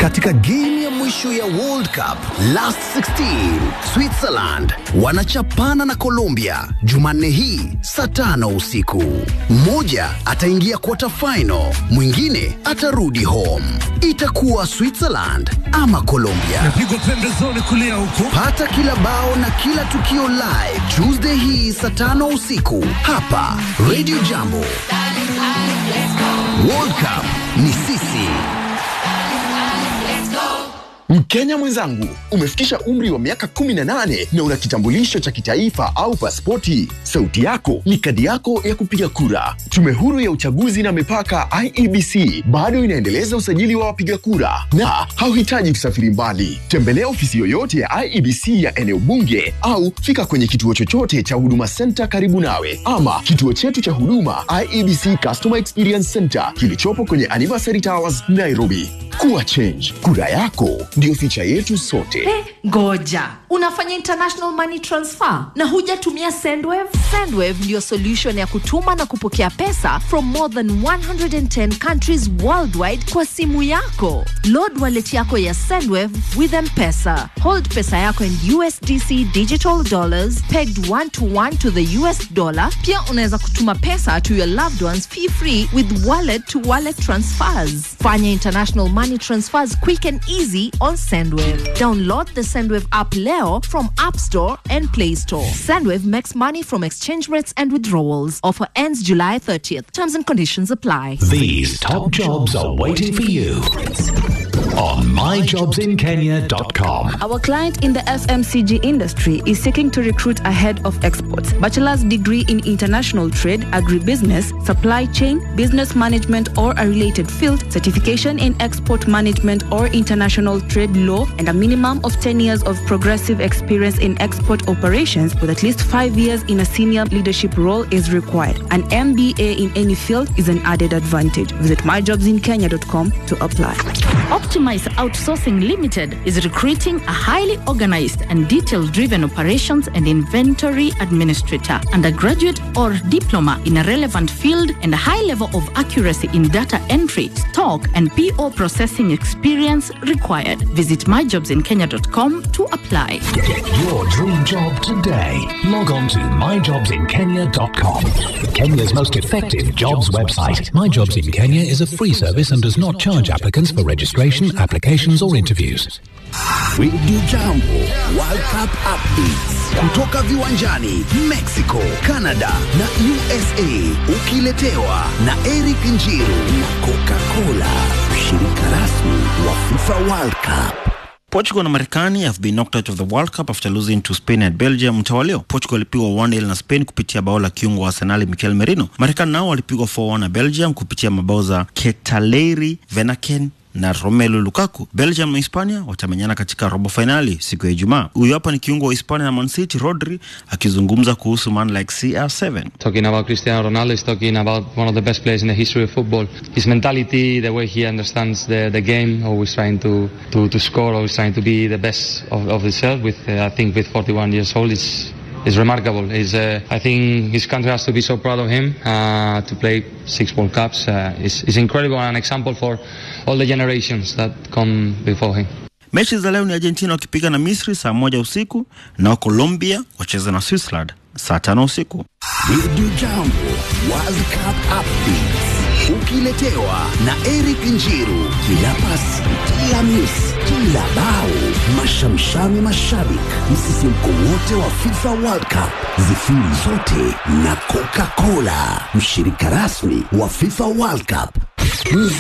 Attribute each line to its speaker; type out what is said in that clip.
Speaker 1: Katika game ya mwisho ya World Cup Last 16, Switzerland wanachapana na Colombia Jumanne hii saa tano usiku. Mmoja ataingia quarter final, mwingine atarudi home. Itakuwa Switzerland ama Colombia.
Speaker 2: Pigwa pembezoni kulia huko.
Speaker 1: Pata kila bao na kila tukio live Tuesday hii saa tano usiku hapa Radio Jambo. World Cup ni sisi.
Speaker 3: Mkenya mwenzangu, umefikisha umri wa miaka 18 na una kitambulisho cha kitaifa au pasipoti. Sauti yako ni kadi yako ya kupiga kura. Tume huru ya uchaguzi na mipaka IEBC bado inaendeleza usajili wa wapiga kura na hauhitaji kusafiri mbali. Tembelea ofisi yoyote ya IEBC ya eneo bunge au fika kwenye kituo chochote cha Huduma Center karibu nawe, ama kituo chetu cha huduma IEBC Customer Experience Center kilichopo kwenye Anniversary Towers, Nairobi. Kuwa change, kura yako ndio ficha yetu sote.
Speaker 4: Ngoja, unafanya international money transfer na hujatumia Sendwave? Sendwave ndiyo solution ya kutuma na kupokea pesa from more than 110 countries worldwide kwa simu yako. Load wallet yako ya Sendwave with M-Pesa. Hold pesa yako in USDC digital dollars pegged one to one to the US dollar. Pia unaweza kutuma pesa to your loved ones fee free with wallet to wallet transfers. Fanya international money transfers quick and easy on Sendwave. Download the Sendwave app leo from App Store and Play Store. Sendwave makes money from exchange rates and withdrawals. Offer ends July 30th. Terms and conditions apply.
Speaker 5: These top jobs are waiting for you on myjobsinkenya.com.
Speaker 6: Our client in the FMCG industry is seeking to recruit a head of exports, bachelor's degree in international trade, agribusiness, supply chain, business management, or a related field, certification in export management or international trade law, and a minimum of 10 years of progressive experience in export operations with at least five years in a senior leadership role is required. An MBA in any field is an added advantage. Visit myjobsinkenya.com to apply.
Speaker 7: Optimize Outsourcing Limited is recruiting a highly organized and detail driven operations and inventory administrator, undergraduate or diploma in a relevant field, and a high level of accuracy in data entry, stock, and PO processing experience required. Visit myjobsinkenya.com to apply.
Speaker 5: Get your dream job today. Log on to myjobsinkenya.com. Kenya's most effective jobs website. My Jobs in Kenya is a free service and does not charge applicants for registration, applications, or interviews.
Speaker 1: Radio Jambo World Cup updates kutoka viwanjani Mexico, Canada na USA, ukiletewa na Eric Njiru na Coca-Cola, mshirika rasmi wa FIFA World Cup.
Speaker 8: Portugal na Marekani have been knocked out of the World Cup after losing to Spain and Belgium mtawalio. Portugal walipigwa 1-0 na Spain kupitia bao la kiungo wa Arsenal Mikel Merino. Marekani nao walipigwa 4-1 na Belgium kupitia mabao za Ketaleri Venaken na Romelu Lukaku. Belgium na Hispania watamenyana katika robo fainali siku ya Ijumaa. Huyu hapa ni kiungo wa Hispania na Man City, Rodri akizungumza kuhusu man like CR7.
Speaker 9: Talking about Cristiano Ronaldo is talking about one of the best players in the history of football. His mentality, the way he understands the, the game, always trying to, to, to score, always trying to be the best of, of himself. With uh, I think with 41 years old, it's is remarkable. Is uh, I think his country has to be so proud of him uh, to play six World Cups. Uh, is is incredible and an example for all the generations that come before him.
Speaker 8: Mechi za leo ni Argentina wakipiga na Misri saa moja usiku na Colombia wacheza na Switzerland saa tano usiku.
Speaker 1: Radio Jambo World Cup updates ukiletewa na Eric Njiru. Kila pasi, kila miss, kila bao, mashamshami mashabik, msisimko wote wa FIFA World Cup, zifiri zote na Coca-Cola, mshirika rasmi wa FIFA World Cup.